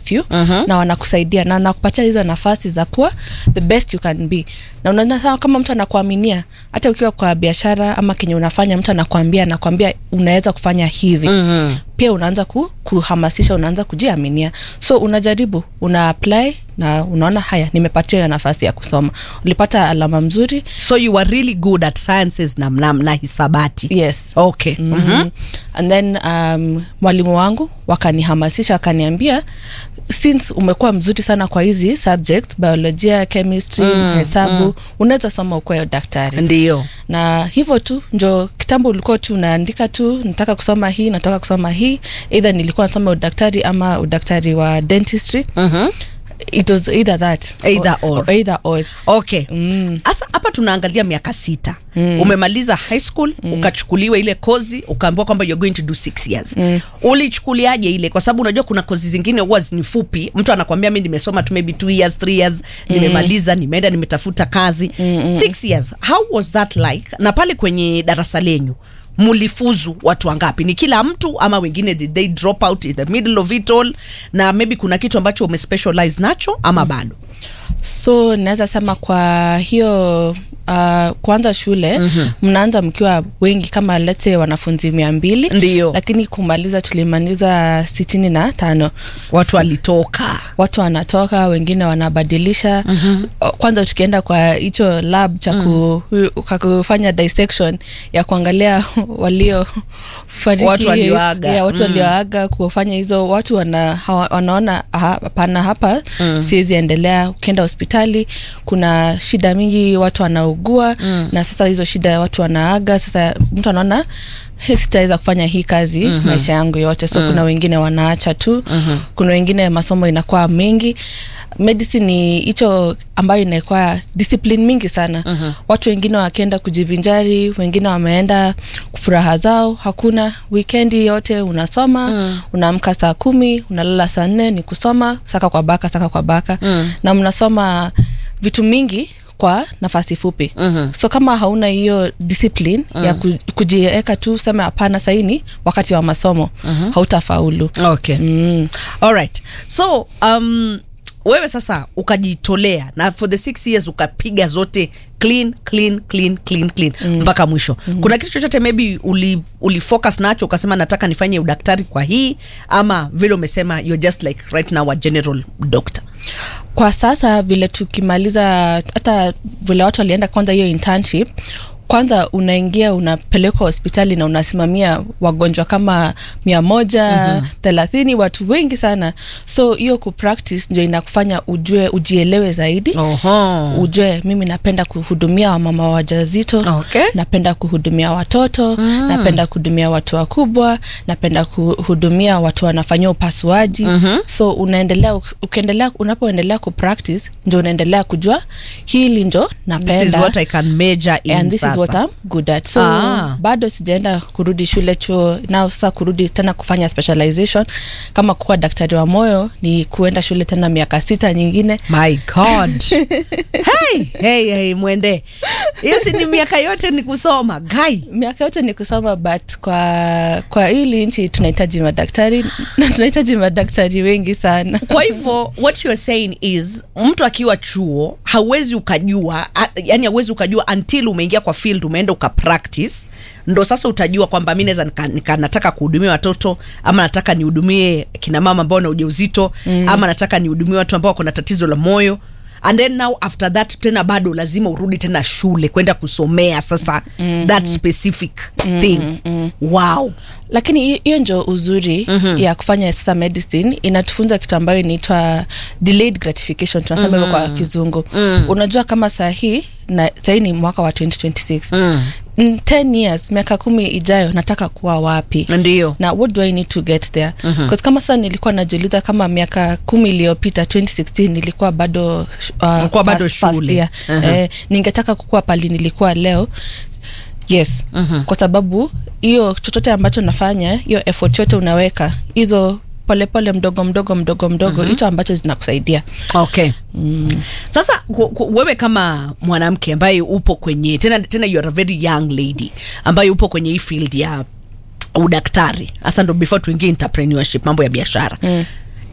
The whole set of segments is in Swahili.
with you na wanakusaidia na wanakupatia hizo nafasi za kuwa the best you can be na unaona kama mtu anakuaminia hata ukiwa kwa biashara ama kenye unafanya mtu anakuambia anakuambia unaweza kufanya hivi mm-hmm. pia unaanza ku, kuhamasisha unaanza kujiaminia so unajaribu una apply na unaona haya nimepatia hiyo nafasi ya kusoma ulipata alama mzuri so you were really good at sciences na, na, na hisabati yes okay mm-hmm. mm-hmm. and then um, mwalimu wangu wakanihamasisha wakaniambia since umekuwa mzuri sana kwa hizi subject biolojia chemistry mm, hesabu mm. unaweza soma ukuwe daktari ndio na hivyo tu njo kitambo ulikuwa tu unaandika tu nataka kusoma hii nataka kusoma hii either nilikuwa nasoma udaktari ama udaktari wa dentistry mm-hmm. it was either that Either or. either or okay sasa hapa tunaangalia miaka sita mm. umemaliza high school mm. ukachukuliwa ile kozi ukaambiwa kwamba you're going to do six years mm. ulichukuliaje ile kwa sababu unajua kuna kozi zingine huwa ni fupi mtu anakwambia mi nimesoma tu maybe two years three years mm. nimemaliza nimeenda nimetafuta kazi mm. six years how was that like na pale kwenye darasa lenyu mulifuzu watu wangapi ni kila mtu ama wengine did they drop out in the middle of it all na maybe kuna kitu ambacho umespecialize nacho ama mm. bado so naweza sema kwa hiyo uh, kuanza shule mm-hmm. mnaanza mkiwa wengi kama lete wanafunzi mia mbili Ndiyo. lakini kumaliza tulimaliza sitini na tano watu walitoka watu wanatoka wengine wanabadilisha mm-hmm. kwanza tukienda kwa hicho lab cha ku, mm. kufanya dissection ya kuangalia walio fariki Watu walioaga. ya, watu Mm. walioaga kufanya hizo watu wana, hawa, wanaona "Aha, hapana hapa mm. siwezi endelea ukienda hospitali kuna shida mingi watu wanaugua mm. na sasa hizo shida watu wanaaga sasa mtu anaona "He, sitaweza kufanya hii kazi mm-hmm. maisha yangu yote so mm. kuna wengine wanaacha tu mm-hmm. kuna wengine masomo inakuwa mengi medicine ni hicho ambayo inakuwa discipline mingi sana uh-huh. watu wengine wakienda kujivinjari wengine wameenda furaha zao hakuna wikendi yote unasoma uh-huh. unaamka saa kumi unalala saa nne ni kusoma saka kwa baka saka kwa baka uh-huh. na mnasoma vitu mingi kwa nafasi fupi uh-huh. so kama hauna hiyo discipline uh-huh. ya ku, kujiweka tu sema hapana saini wakati wa masomo uh-huh. hautafaulu okay mm. alright so um, wewe sasa ukajitolea na for the six years ukapiga zote clean clean clean clean clean mm. mpaka mwisho mm. kuna kitu chochote maybe uli, uli focus nacho ukasema nataka nifanye udaktari kwa hii ama vile umesema you're just like right now a general doctor kwa sasa vile tukimaliza hata vile watu walienda kwanza hiyo internship kwanza unaingia unapelekwa hospitali na unasimamia wagonjwa kama mia moja thelathini mm-hmm. watu wengi sana so hiyo kupractice ndio inakufanya ujue ujielewe zaidi Oho. ujue mimi napenda kuhudumia wamama wajazito Okay. napenda kuhudumia watoto mm. napenda kuhudumia watu wakubwa napenda kuhudumia watu wanafanyia upasuaji mm-hmm. so unaendelea ukiendelea unapoendelea kupractice ndio unaendelea kujua hili njo napenda this is what i can measure in and this sasa. is what I'm good at so Ah. bado sijaenda kurudi shule chuo nao sasa kurudi tena kufanya specialization kama kuwa daktari wa moyo ni kuenda shule tena miaka sita nyingine my god hey, hey, hey, mwende hiyo si ni miaka yote ni kusoma gai miaka yote ni kusoma but kwa kwa hili nchi tunahitaji madaktari na tunahitaji madaktari wengi sana kwa hivyo what you're saying is mtu akiwa chuo hauwezi ukajua a- yani hauwezi ukajua until umeingia kwa field umeenda ukapractice ndo sasa utajua kwamba mi naweza nika, nika, nataka kuhudumia watoto ama nataka nihudumie kina mama ambao na ujauzito mm. ama nataka nihudumie watu ambao wako na tatizo la moyo and then now after that tena bado lazima urudi tena shule kwenda kusomea sasa mm-hmm. that specific mm-hmm. thing mm-hmm. wow lakini hi- hiyo njo uzuri mm-hmm. ya kufanya sasa medicine inatufunza kitu ambayo inaitwa delayed gratification tunasema hivyo kwa kizungu mm. unajua kama saa hii na sahii ni mwaka wa 2026 mm. in 10 years miaka kumi ijayo nataka kuwa wapi ndio na what do i need to get there mm-hmm. kama sasa nilikuwa najiuliza kama miaka kumi iliyopita 2016 nilikuwa bado uh, Ulikuwa bado first- first shule. year. Mhm. eh, ningetaka kukua pali nilikuwa leo yes mm-hmm. kwa sababu hiyo chochote ambacho nafanya hiyo effort yote unaweka hizo polepole mdogo mdogo mdogo mdogo hicho mm-hmm. ambacho zinakusaidia okay mm. sasa ku, ku, wewe kama mwanamke ambaye upo kwenye tena tena you are a very young lady ambaye upo kwenye hii field ya udaktari hasa ndo before tuingie entrepreneurship mambo ya biashara mm.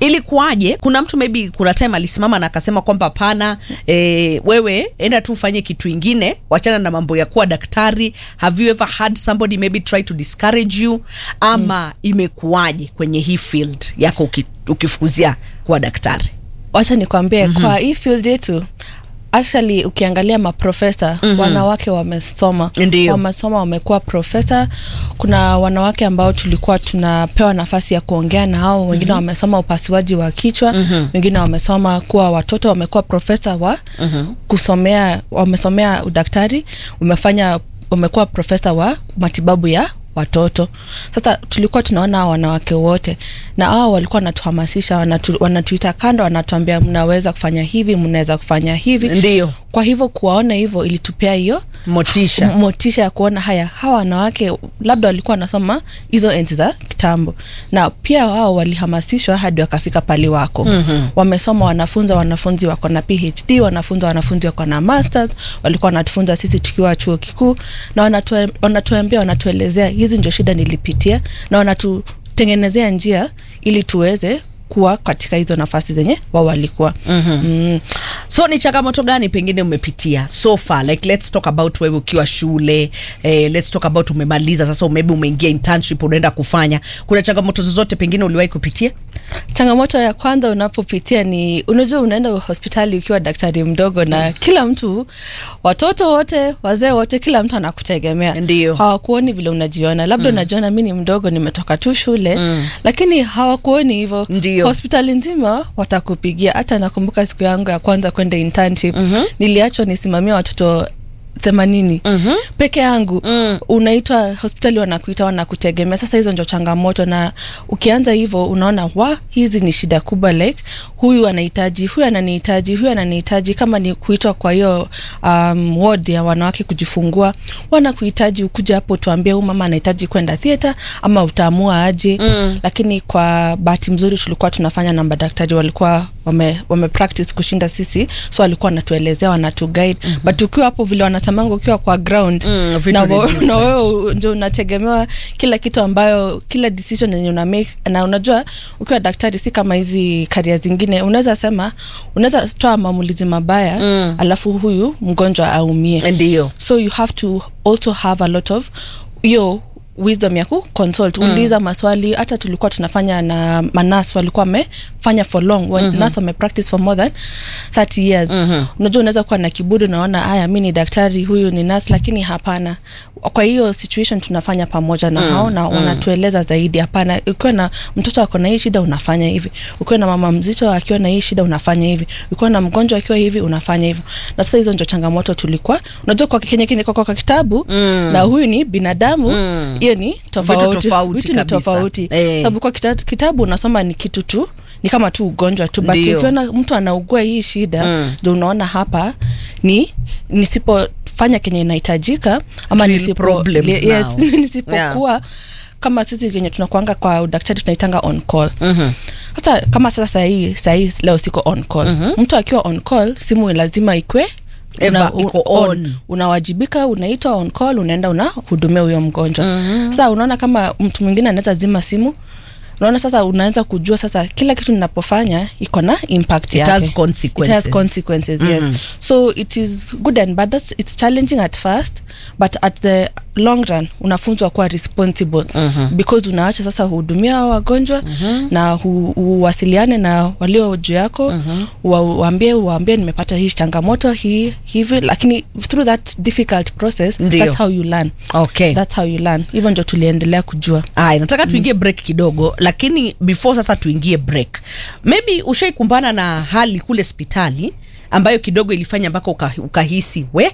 ilikuwaje kuna mtu maybe kuna time alisimama na akasema kwamba hapana e, wewe enda tu ufanye kitu ingine wachana na mambo ya kuwa daktari have you ever had somebody maybe try to discourage you ama mm. imekuwaje kwenye hii field yako uki, ukifukuzia kuwa daktari wacha nikwambie mm-hmm. kwa hii field yetu actually ukiangalia maprofesa mm-hmm. wanawake wamesoma Ndiyo. wamesoma wamekuwa profesa kuna wanawake ambao tulikuwa tunapewa nafasi ya kuongea na hao wengine mm-hmm. wamesoma upasuaji wa kichwa mm-hmm. wengine wamesoma kuwa watoto wamekuwa profesa wa mm-hmm. kusomea wamesomea udaktari wamefanya wamekuwa profesa wa matibabu ya watoto sasa tulikuwa tunaona hao wanawake wote na hao walikuwa wanatuhamasisha wanatu, wanatuita kando wanatuambia mnaweza kufanya hivi mnaweza kufanya hivi ndio kwa hivyo kuwaona hivyo ilitupea hiyo motisha m- motisha ya kuona haya hawa wanawake labda walikuwa wanasoma hizo enzi za kitambo na pia wao walihamasishwa hadi wakafika pali wako mm-hmm. wamesoma wanafunza wanafunzi wako na phd wanafunza wanafunzi wako na masters walikuwa wanatufunza sisi tukiwa chuo kikuu na wanatue- wanatuambia wanatuelezea hizi ndio shida nilipitia na wanatutengenezea njia ili tuweze kuwa katika hizo nafasi zenye wao walikuwa mm-hmm. mm. so ni changamoto gani pengine umepitia so far like let's talk about wewe ukiwa shule eh, let's talk about umemaliza sasa maybe umeingia internship unaenda kufanya kuna changamoto zozote pengine uliwahi kupitia changamoto ya kwanza unapopitia ni unajua unaenda hospitali ukiwa daktari mdogo na mm. kila mtu watoto wote wazee wote kila mtu anakutegemea Ndio. hawakuoni vile unajiona labda mm. unajiona mi ni mdogo nimetoka tu shule mm. lakini hawakuoni hivyo Ndio. hospitali nzima watakupigia hata nakumbuka siku yangu ya kwanza kwenda internship mm-hmm. niliachwa nisimamia watoto themanini mm-hmm. peke yangu mm. unaitwa hospitali wanakuita wanakutegemea sasa hizo ndio changamoto na ukianza hivyo unaona wa hizi ni shida kubwa like huyu anahitaji huyu ananihitaji huyu ananihitaji kama ni kuitwa kwa hiyo um, ward ya wanawake kujifungua wanakuhitaji ukuja hapo tuambie huyu mama anahitaji kwenda theatre ama utaamua aje mm. lakini kwa bahati mzuri tulikuwa tunafanya na madaktari walikuwa wame, wame practice kushinda sisi so walikuwa wanatuelezea wanatuguide mm-hmm. but ukiwa hapo vile wanasemanga ukiwa kwa ground Mm, vitu na, ni wo- different. na wewe ndio unategemewa kila kitu ambayo kila decision yenye una make na unajua ukiwa daktari si kama hizi karia zingine unaweza sema unaweza toa maamulizi mabaya mm. alafu huyu mgonjwa aumie ndio so you have to also have a lot of hiyo wisdom ya kuconsult mm. uliza maswali hata tulikuwa tunafanya na manas walikuwa wamefanya for long mm-hmm. nas wamepractice for more than 30 years mm-hmm. unajua unaweza kuwa na kiburi unaona haya mi ni daktari huyu ni nas lakini hapana kwa hiyo situation tunafanya pamoja na hao na wanatueleza zaidi hapana ukiwa na mtoto ako na hii shida unafanya hivi ukiwa na mama mzito akiwa na hii shida unafanya hivi ukiwa na mgonjwa akiwa hivi unafanya hivyo na sasa hizo ndio changamoto tulikuwa unajua kwa kenye kiniko kwa kitabu mm. na huyu ni binadamu hiyo ni tofauti tofauti Vitu ni kabisa. tofauti Eh. sababu kwa kita, kitabu unasoma ni kitu tu ni kama tu ugonjwa tu but Ndio. ukiona mtu anaugua hii shida ndio unaona hapa ni nisipofanya kenye inahitajika ama Real nisipo, problems yes, now. nisipokuwa kama sisi kenye tunakuanga kwa udaktari tunaitanga on call mm-hmm. sasa kama sasa sahii sahii leo siko on call mm-hmm. mtu akiwa on call simu lazima ikwe Ever iko on. unawajibika unaitwa on call unaenda unahudumia huyo mgonjwa mm-hmm. sasa unaona kama mtu mwingine anaweza zima simu unaona sasa unaanza kujua sasa kila kitu ninapofanya iko na impact It yake has consequences. it has consequences yes so it is good and bad That's, it's challenging at first but at the long run unafunzwa kuwa responsible because unaacha sasa hudumia hao wagonjwa na hu- uwasiliane na walio juu yako wa- waambie waambie nimepata hii changamoto hii hivi lakini through that difficult process Ndio. that's how you learn okay that's how you learn hivyo ndio tuliendelea kujua aya nataka tuingie break kidogo lakini before sasa tuingie break maybe ushaikumbana na hali kule hospitali ambayo kidogo ilifanya mpaka uka, ukahisi we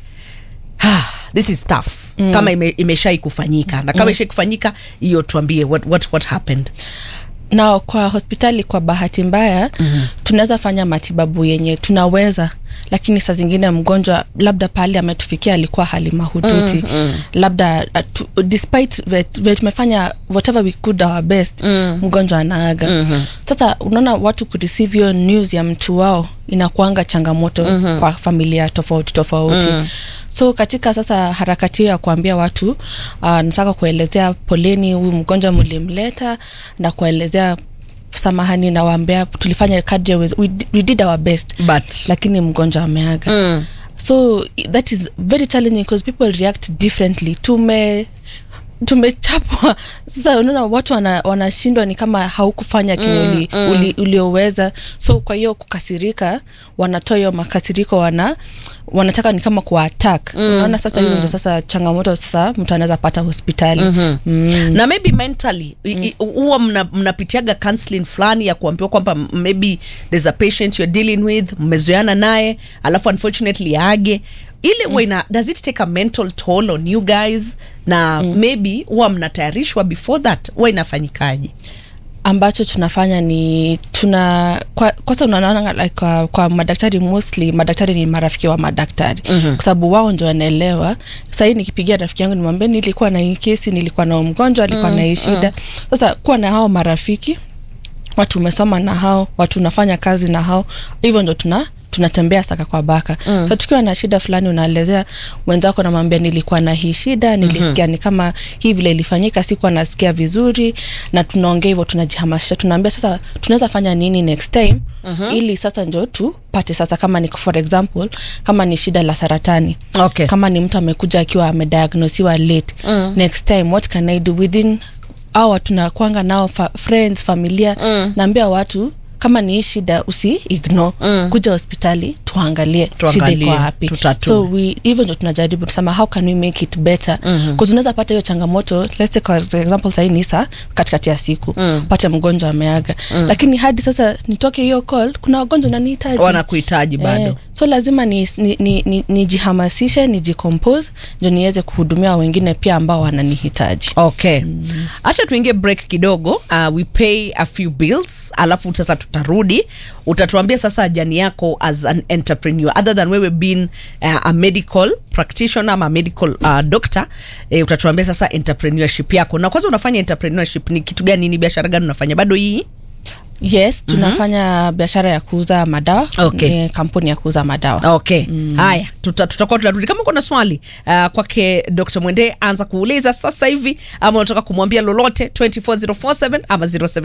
this is tough mm. kama ime, imeshai kufanyika na kama mm. ishai kufanyika hiyo tuambie what, what, what happened na kwa hospitali kwa bahati mbaya mm-hmm. tunaweza fanya matibabu yenye tunaweza lakini saa zingine mgonjwa labda pale ametufikia alikuwa hali mahututi mm-hmm. labda uh, tu, despite vet- vet- tumefanya whatever we could our best mm-hmm. mgonjwa anaaga mm-hmm. sasa unaona watu kureceive hiyo news ya mtu wao inakuanga changamoto mm-hmm. kwa familia tofauti tofauti mm-hmm so katika sasa harakati hiyo ya kuambia watu uh, nataka kuelezea poleni huyu mgonjwa mlimleta na kuelezea samahani nawaambia tulifanya kadri ya uwezo- we, di- we did our best but lakini mgonjwa ameaga mm. so that is very challenging because people react differently tume tumechapwa sasa unaona watu wana- wanashindwa ni kama haukufanya kenye mm, uli, mm. uli, ulioweza so kwa hiyo kukasirika wanatoa hiyo makasiriko wana wanataka ni kama kuwa attack mm, unaona sasa hiyo ndio sasa changamoto sasa mtu anaweza pata hospitali mm-hmm. mm. na maybe mentally i- i- huwa mna- mnapitiaga counseling fulani ya kuambiwa kwamba m- maybe there's a patient you're dealing with mmezoeana naye alafu unfortunately age ile mm. ina does it take a mental toll on you guys na mm. maybe huwa mnatayarishwa before that huwa inafanyikaje ambacho tunafanya ni tuna kwa, kwanza unaona like, kwa, kwa madaktari mostly madaktari ni marafiki wa madaktari mm-hmm. kwa sababu wao ndio wanaelewa sahii nikipigia rafiki yangu nimwambia nilikuwa na hii kesi nilikuwa na huyu mgonjwa alikuwa mm-hmm. na hii shida sasa kuwa na hao marafiki watu umesoma na hao watu unafanya kazi na hao hivyo ndo tuna tunatembea saka kwa baka mm. so tukiwa na shida fulani unaelezea mwenzako namwambia nilikuwa na hii shida nilisikia mm-hmm. ni kama hii vile ilifanyika sikuwa nasikia vizuri na tunaongea hivyo tunajihamasisha tunaambia sasa tunaweza fanya nini next time mm-hmm. ili sasa njo tupate sasa kama ni for example kama ni shida la saratani Okay. kama ni mtu amekuja akiwa amediagnosiwa late mm. next time what can i do within awa tunakwanga nao fa, friends familia mm. naambia watu kama ni hii shida usi ignore mm. kuja hospitali tuangalie shida Tuangalie, iko wapi tutatue. so we hivyo ndo tunajaribu tusema how can we make it better mm-hmm. unaweza pata hiyo changamoto let's take for example sahii ni saa katikati ya siku mm. pate mgonjwa ameaga mm. lakini hadi sasa nitoke hiyo call kuna wagonjwa nanihitaji wanakuhitaji bado Eh, so lazima nijihamasishe ni, ni, ni, nijihamasishe, nijicompose ndio niweze kuhudumia wengine pia ambao wananihitaji okay hacha tuingie break kidogo uh, we pay a few bills alafu sasa tutarudi utatuambia sasa jani yako as an entrepreneur other than wewe being uh, a medical practitioner ama medical uh, doctor eh, utatuambia sasa entrepreneurship yako na kwanza unafanya entrepreneurship ni kitu gani ni biashara gani unafanya bado hii yes tunafanya mm-hmm. biashara ya kuuza madawa Okay. Ni kampuni ya kuuza madawa okay mm. haya tuta- tutakuwa tunarudi kama uko na swali uh, kwake dr mwende anza kuuliza sasa hivi ama unataka kumwambia lolote 24047 ama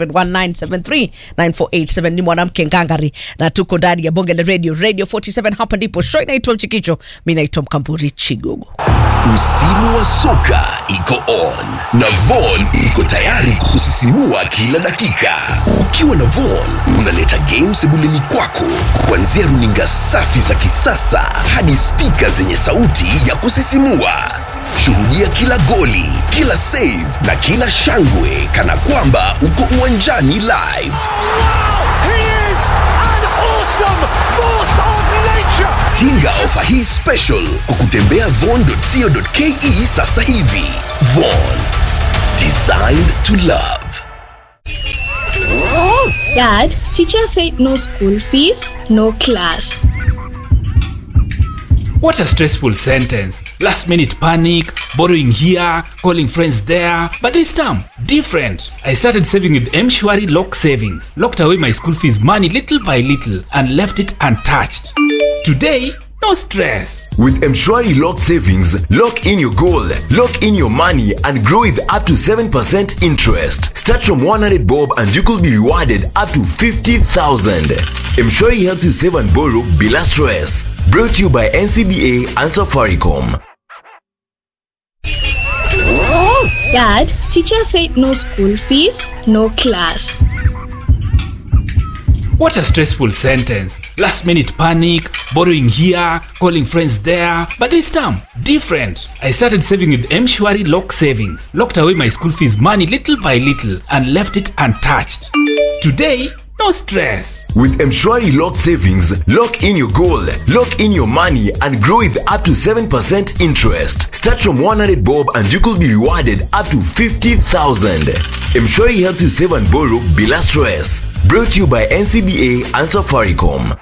0719739487 ni mwanamke ngangari na tuko ndani ya bonge la radio radio 47 hapa ndipo show inaitwa mchikicho mi naitwa mkamburi chigogo Msimu wa soka iko on na Von iko tayari kusisimua kila dakika. Ukiwa na Von unaleta games sebuleni kwako, kuanzia runinga safi za kisasa hadi spika zenye sauti ya kusisimua. Shuhudia kila goli, kila save na kila shangwe kana kwamba uko uwanjani live. He is an awesome force of nature. Tinga ofa hii special kwa kutembea von.co.ke sasa hivi. Von, designed to love. Dad, teacher said no school fees, no class. What a stressful sentence. Last minute panic, borrowing here, calling friends there. But this time, different. I started saving with Mshwari Lock Savings, locked away my school fees money little by little, and left it untouched. Today, no stress. With Mshwari Lock Savings, lock in your goal, lock in your money, and grow with up to 7% interest. Start from 100 bob and you could be rewarded up to 50,000. Mshwari helps you save and borrow bila stress. Brought to you by NCBA and Safaricom. Dad, teacher said no school fees, no class. What a stressful sentence. Last minute panic, borrowing here, calling friends there. But this time, different. I started saving with Mshwari Lock Savings, locked away my school fees money little by little, and left it untouched. Today, no stress. With Mshwari Lock Savings, lock in your goal, lock in your money, and grow with up to 7% interest. Start from 100 bob and you could be rewarded up to 50,000. Mshwari helps you save and borrow bila stress. Brought to you by NCBA and Safaricom.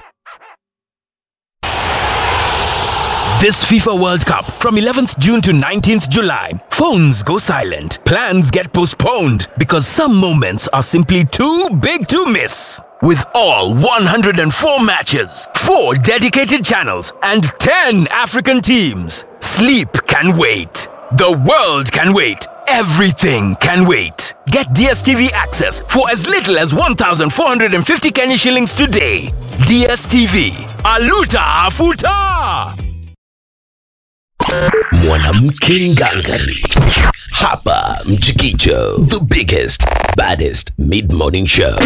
This FIFA World Cup from 11th June to 19th July. Phones go silent. Plans get postponed because some moments are simply too big to miss. With all 104 matches, 4 dedicated channels, and 10 African teams, sleep can wait. The world can wait. Everything can wait. Get DSTV access for as little as 1,450 Kenya shillings today. DSTV. Aluta Afuta! mwanamke ngangari hapa mchikicho the biggest baddest mid-morning show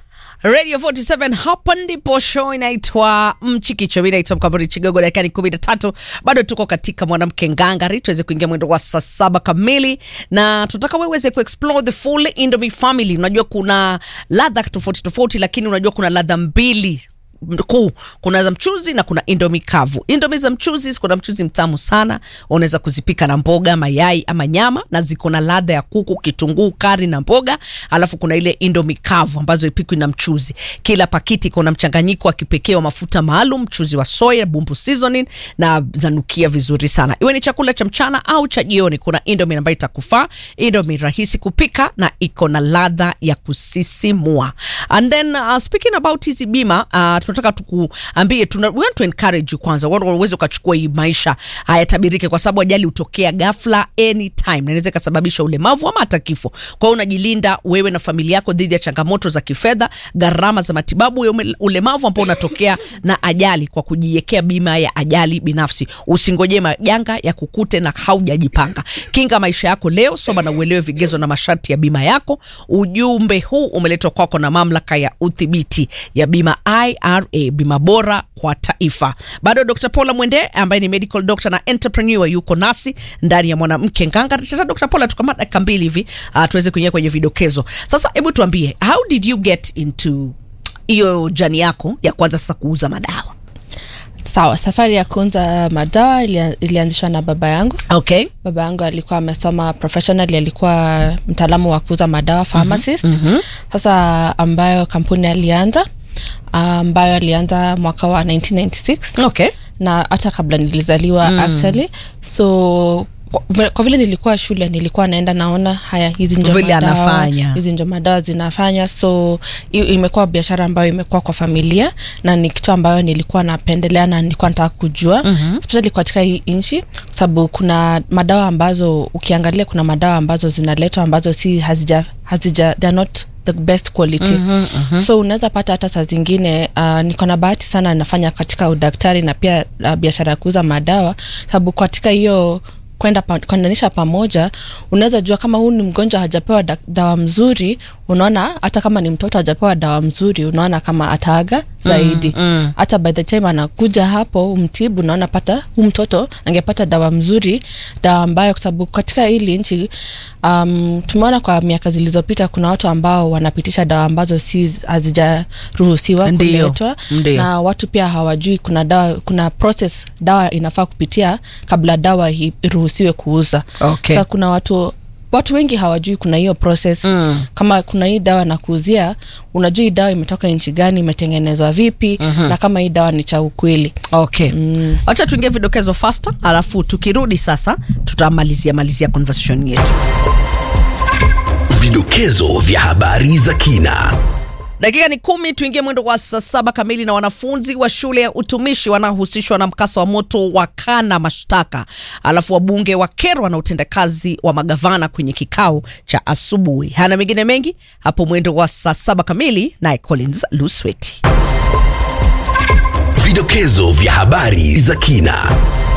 radio 47 hapa ndipo show inaitwa mchikicho mi naitwa mkamburi chigogo dakikani kumi na tatu bado tuko katika mwanamke ngangari tuweze kuingia mwendo wa saa saba kamili na tunataka weweze kuexplore the full indomie family unajua kuna ladha tofauti tofauti lakini unajua kuna ladha mbili kuu kuna za mchuzi na kuna indomi kavu indomi za mchuzi kuna mchuzi mtamu sana unaweza kuzipika na mboga mayai ama nyama na ziko na ladha ya kuku kitunguu kari na mboga alafu kuna ile indomi kavu ambazo ipikwi na mchuzi kila pakiti iko na mchanganyiko wa kipekee wa mafuta maalum mchuzi wa soya bumbu seasoning na zanukia vizuri sana iwe ni chakula cha mchana au cha jioni kuna indomi ambayo itakufaa indomi rahisi kupika na iko na ladha ya kusisimua and then uh, speaking about hizi bima uh, tunataka tukuambie tuna, we want to encourage you kwanza wa- uweze ukachukua hii maisha hayatabirike kwa sababu ajali hutokea ghafla anytime na inaweza ikasababisha ulemavu ama hata kifo kwa hiyo unajilinda wewe na familia yako dhidi ya changamoto za kifedha gharama za matibabu ya ume- ulemavu ambao unatokea na ajali kwa kujiwekea bima ya ajali binafsi usingojee majanga ya kukute na haujajipanga kinga maisha yako leo soma na uelewe vigezo na masharti ya bima yako ujumbe huu umeletwa kwako na mamlaka ya udhibiti ya bima ira bima bora kwa taifa bado dr paula mwende ambaye ni medical doctor na entrepreneur yuko nasi ndani ya mwanamke nganga sasa dr paula tukama dakika mbili hivi uh, tuweze kuingia kwenye vidokezo sasa hebu tuambie how did you get into hiyo jani yako ya kwanza sasa kuuza madawa sawa safari ya kuunza madawa ilia- ilianzishwa na baba yangu okay baba yangu alikuwa amesoma professionally alikuwa mtaalamu wa kuuza madawa pharmacist mm-hmm. sasa ambayo kampuni alianza ambayo alianza mwaka wa 1996 okay na hata kabla nilizaliwa mm. actually so kwa- vile- kwa vile nilikuwa shule nilikuwa naenda naona haya hizi njo Vile madawa, anafanya. hizi njo madawa zinafanywa so i- imekuwa biashara ambayo imekuwa kwa familia na ni kitu ambayo nilikuwa napendelea na nilikuwa nataka kujua mm-hmm. especially katika hii nchi kwa sababu kuna madawa ambazo ukiangalia kuna madawa ambazo zinaletwa ambazo si hazija hazija they are not the best quality mm-hmm, mm-hmm. so unaweza pata hata saa zingine uh, niko na bahati sana nafanya katika udaktari na pia uh, biashara ya kuuza madawa sababu katika hiyo kwenda pa, kuendanisha pamoja unaweza jua kama huu ni mgonjwa hajapewa da, dawa mzuri unaona hata kama ni mtoto hajapewa dawa mzuri unaona kama ataaga zaidi hata mm, mm. by the time anakuja hapo umtibu unaona pata huu mtoto angepata dawa mzuri dawa ambayo kwa sababu katika hili nchi um, tumeona kwa miaka zilizopita kuna watu ambao wanapitisha dawa ambazo si hazijaruhusiwa Ndio, kuletwa ndio. na watu pia hawajui kuna dawa kuna process dawa inafaa kupitia kabla dawa hi- iruhusiwe kuuza Okay. sasa kuna watu watu wengi hawajui kuna hiyo process mm. kama kuna hii dawa na kuuzia unajua hii dawa imetoka nchi gani imetengenezwa vipi mm-hmm. na kama hii dawa ni cha ukweli okay wacha tuingie vidokezo faster alafu tukirudi sasa tutamalizia malizia conversation yetu vidokezo vya habari za kina dakika ni kumi tuingie mwendo wa saa saba kamili na wanafunzi wa shule ya utumishi wanaohusishwa na mkasa wa moto wakana mashtaka alafu wabunge wakerwa na utendakazi wa magavana kwenye kikao cha asubuhi hana mengine mengi hapo mwendo wa saa saba kamili naye collins lusweti vidokezo vya habari za kina